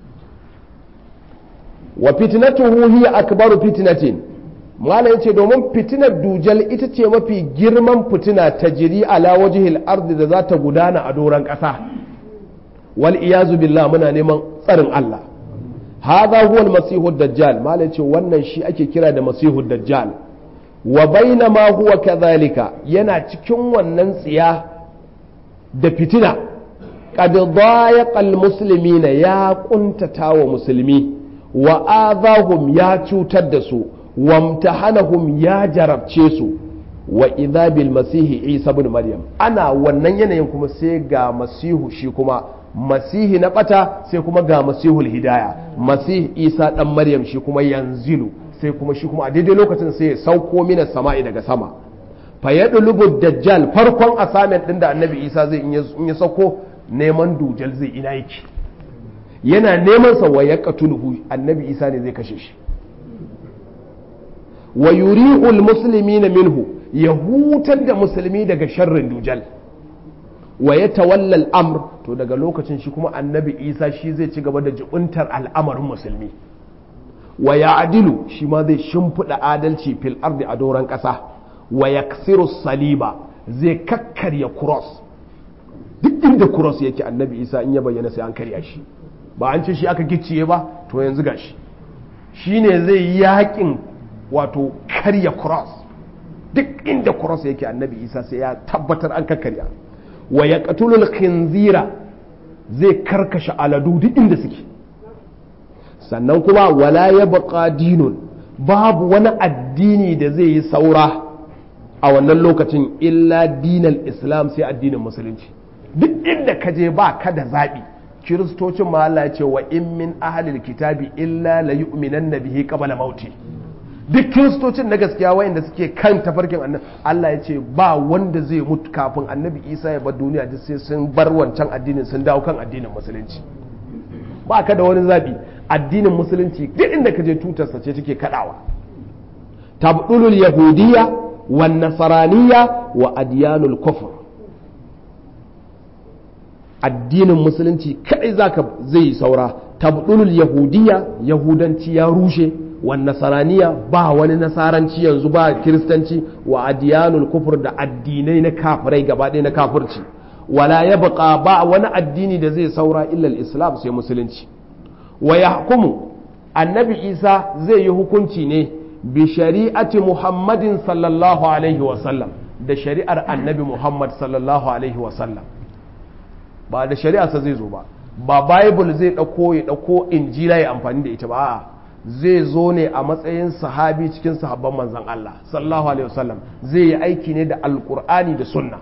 wa fitnatuhu hiya akbaru fitnatin mala yace domin fitinar dujal ita ce mafi girman fitina ta jiri ala wajhil ardi da za ta gudana a doron ƙasa wal iyazu billah muna neman tsarin Allah hadha huwa al-masihu dajjal malai ce wannan shi ake kira da masihu dajjal wa bainama huwa kadhalika yana cikin wannan tsiya da fitina qad dayaqa al-muslimina ya kuntata wa musulmi wa adahum ya cutar da su wa imtahanahum ya jarabce su wa idha bil masihi isa ibn maryam ana wannan yanayin kuma sai ga masihu shi kuma masihi na bata sai kuma ga masihul hidaya masih isa dan maryam shi kuma yanzilu sai kuma shi kuma a daidai lokacin sai ya sauko mina sama'i daga sama fa yadlubu dajjal farkon assignment din da annabi isa zai in ya sauko neman dujal zai ina yake yana neman sa wa yaqtuluhu annabi isa ne zai kashe shi wa yuri'ul muslimina minhu ya hutar da musulmi daga sharrin dujal wa ya tawallal amr to daga lokacin shi kuma annabi isa shi zai ci gaba da jibuntar al'amarin musulmi wa ya adilu shi ma zai shimfiɗa adalci fil ardi a doron ƙasa wa ya saliba zai kakkarya cross duk inda cross yake annabi isa in ya bayyana sai an karya shi ba an ce shi aka gicciye ba to yanzu gashi shi ne zai yi yakin wato karya cross duk inda cross yake annabi isa sai ya tabbatar an kakkarya wa ya katulul khinzira zai karkashe aladu duk inda suke sannan kuma wala ya baka dinun babu wani addini da zai yi saura a wannan lokacin illa dinal islam sai addinin musulunci duk inda ka je ba ka da zaɓi kiristocin ma Allah ya ce wa in min ahlil kitabi illa la yu'minanna bihi qabla mauti duk kiristocin na gaskiya wayanda suke kan tafarkin annabi Allah ya ce ba wanda zai mutu kafin annabi Isa ya bar duniya duk sai sun bar wancan addinin sun dawo kan addinin musulunci ba ka da wani zabi addinin musulunci duk inda ka je tutarsa ce take kadawa tabdulul yahudiyya wan nasraniyya wa adyanul kufr addinin musulunci kadai zaka zai saura tabdulul yahudiyya yahudanci ya rushe wan nasaraniya ba wani nasaranci yanzu ba kiristanci wa adiyanul kufur da addinai na kafirai gaba ɗaya na kafirci wala ya baka ba wani addini da zai saura illal islam sai musulunci wa yahkumu annabi isa zai yi hukunci ne bi shari'ati muhammadin sallallahu alaihi wasallam da shari'ar annabi muhammad sallallahu alaihi wasallam ba da shari'arsa zai zo ba ba bible zai ɗauko ya ɗauko injila ya amfani da ita ba a'a zai zo ne a matsayin sahabi cikin sahabban manzan Allah sallallahu alaihi wasallam zai yi aiki ne da alkur'ani da sunna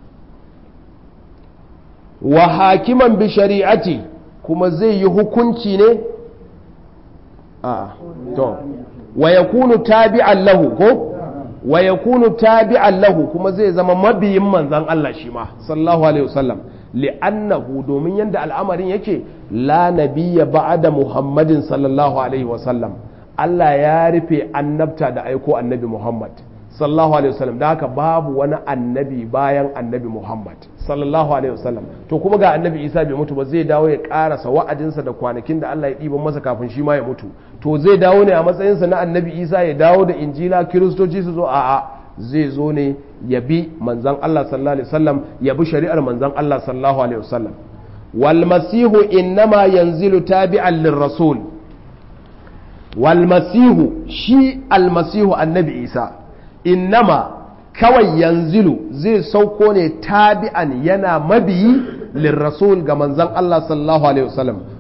wa hakiman bi shari'ati kuma zai yi hukunci ne a to wa yakunu tabi'an lahu ko wa yakunu tabi'an lahu kuma zai zama mabiyin manzan Allah shi ma sallallahu alaihi wasallam li'annahu domin yadda al'amarin yake la nabiyya ba'da muhammadin sallallahu alaihi wasallam Allah ya rufe annabta da aiko annabi Muhammad sallallahu alaihi wasallam da haka babu wani annabi bayan annabi Muhammad sallallahu alaihi wasallam to kuma ga annabi Isa bai mutu ba zai dawo ya karasa wa'adinsa da kwanakin da Allah ya ɗiban masa kafin shi ma ya mutu to zai dawo ne a matsayinsa na annabi Isa ya dawo da injila kiristoci su zo a'a zai zo ne ya bi manzan Allah sallallahu alaihi wasallam ya bi shari'ar manzan Allah sallallahu alaihi wasallam wal masihu innama yanzilu tabi'an lirrasul wal masihu shi al masihu annabi Isa innama kawai yanzilu zai sauko ne tabi'an yana mabiyi lirrasul ga manzan Allah sallallahu alaihi wasallam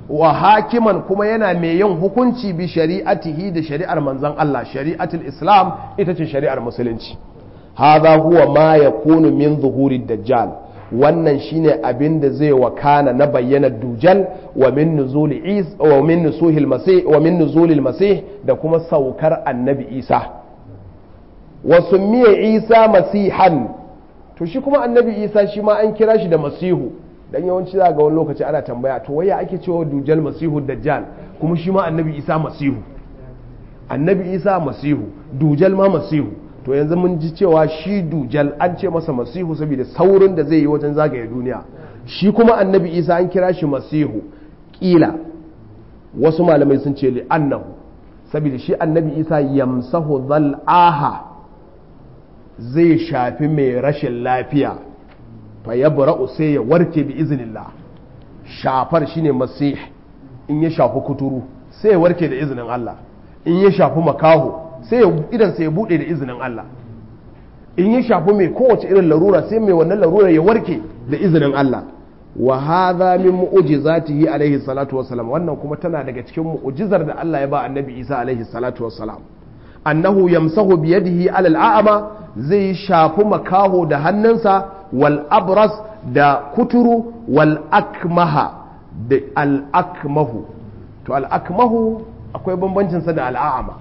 wa hakiman kuma yana mai yin hukunci bi shari'atihi da shari'ar manzon Allah shari'atul islam ita ce shari'ar musulunci hadha huwa ma yakunu min zuhuri dajjal wannan shine abin da zai wakana na bayyana dujal wa min nuzuli isa wa min nusuhil masih wa min nuzulil masih da kuma saukar annabi isa wa summiya isa masihan to shi kuma annabi isa shi ma an kira shi da masihu dan yawanci za ga wani lokaci ana tambaya to waya ake cewa dujal masihu dajjal kuma shi ma annabi isa masihu annabi isa masihu dujal ma masihu to yanzu mun ji cewa shi dujal an ce masa masihu saboda saurin da zai yi wajen zagaye duniya shi kuma annabi isa an kira shi masihu kila wasu malamai sun ce li annahu saboda shi annabi isa yamsahu zal'aha zai shafi mai rashin lafiya fa ya bura'u sai ya warke bi iznillah shafar shine masih in ya shafi kuturu sai ya warke da izinin Allah in ya shafi makaho sai idan sai ya bude da izinin Allah in ya shafi mai kowace irin larura sai mai wannan larura ya warke da izinin Allah wa hadha min mu'jizatihi alaihi salatu wassalam wannan kuma tana daga cikin mu'jizar da Allah ya ba annabi Isa alaihi salatu wassalam annahu yamsahu bi yadihi alal a'ma zai shafi makaho da hannunsa wal abras da kuturu wal akmaha da al akmahu to al akmahu akwai bambancin sa da al a'ma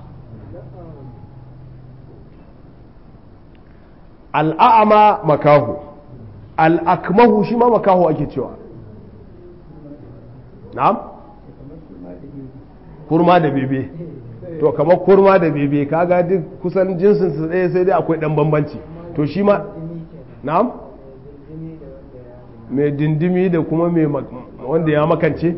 al a'ma makaho al akmahu shi ma makaho ake cewa na'am kurma da bebe to kamar kurma da bebe kaga duk kusan jinsin su ɗaya sai dai akwai ɗan bambanci to shi ma na'am mai dindimi da kuma mai wanda ya makance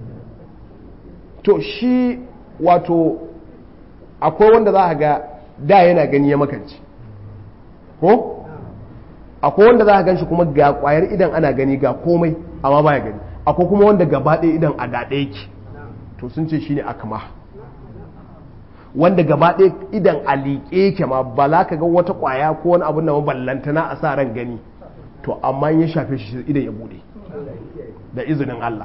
to shi wato akwai wanda za a ga da yana gani ya makance ko akwai wanda za a gan shi kuma ga kwayar idan ana gani ga komai amma baya gani akwai kuma wanda gaba ɗaya idan a daɗe yake to sun ce shi ne akma wanda gaba ɗaya idan a liƙe yake ma ba za ka ga wata ƙwaya ko wani abin da maballantana a sa ran gani to amma ya shafe shi idan ya bude da izinin Allah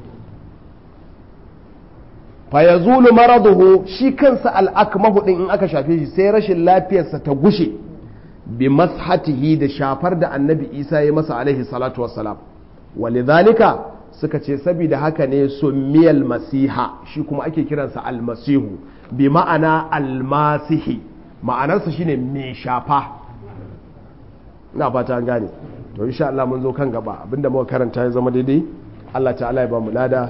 fa yazulu maraduhu shi kansa al'akmahu din in aka shafe shi sai rashin lafiyarsa ta gushe bi mashatihi da shafar da annabi isa ya masa alaihi salatu wassalam walidhalika suka ce saboda haka ne summiyal masiha shi kuma ake kiransa almasihu bi ma'ana almasihi ma'anarsa shine mai shafa ina fata an gane to insha Allah mun zo kan gaba abinda muka karanta ya zama daidai Allah ta'ala ya ba mu lada